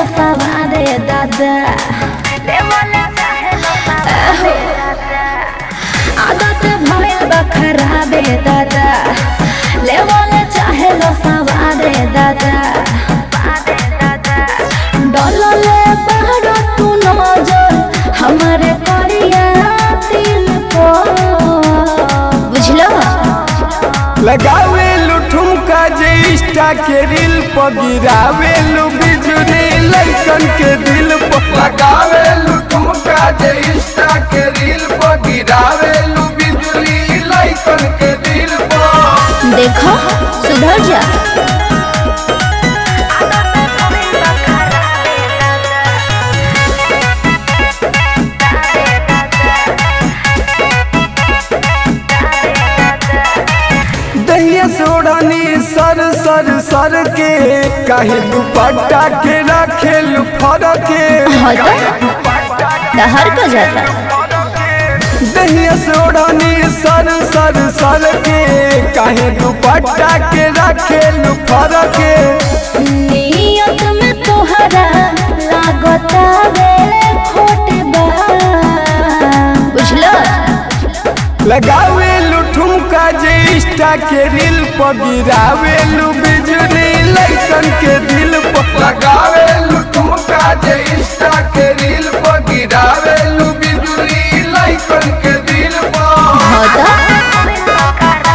लो सवारे दादा आदत भइल बा खराबे दादा लेवल चाहे लो सवारे दादा डलले बाहर तू नजर हमारे करिया दिल को बुझलो लगावे ठुमका जे इंस्टा के रील पर गिरावे बिजुरी लइकन के दिल पर लगावे ठुमका जे इंस्टा के रील पर गिरावे बिजुली लइकन के दिल पर देखो सुधर जा दहिया सोड़ानी सर सर सर के काहे दुपट्टा के रखेल फर के हटा दहर का जाता दहिया सोड़ानी सर सर सर के काहे दुपट्टा के रखेल फर के नियत में तोहरा लागता रे खोट बा बुझलो लगावे ठुमका जे इंस्टा के रील पर गिरावे बिजुली लइकन के दिल पर लगावे ठुमका जे इंस्टा के रील पर गिरावे बिजुली लइकन के दिल पर हटा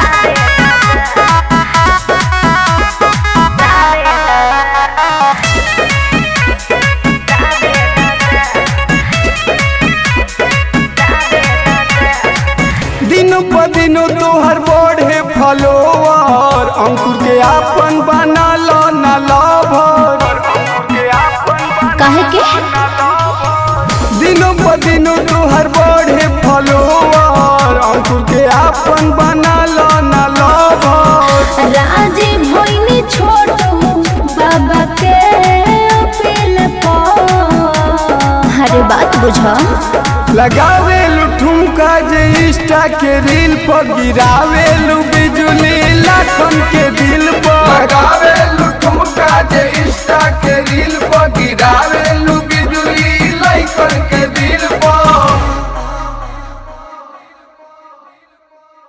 दिन प दिन तोहर बढ़े फलोवर अंकुर के आपन बना लो न लभर काहे के दिन प दिन तोहर बढ़े फलोवर अंकुर के आपन बना लो न लभर राजी भोइनी छोटू बाबा के अपील पर हरे बात बुझो लगावे ठुमका जे इंस्टा के रील पर गिरावे बिजुली लाखन के दिल पर लगावे ठुमका जे इंस्टा के रील पर गिरावे बिजुली लइकन के दिल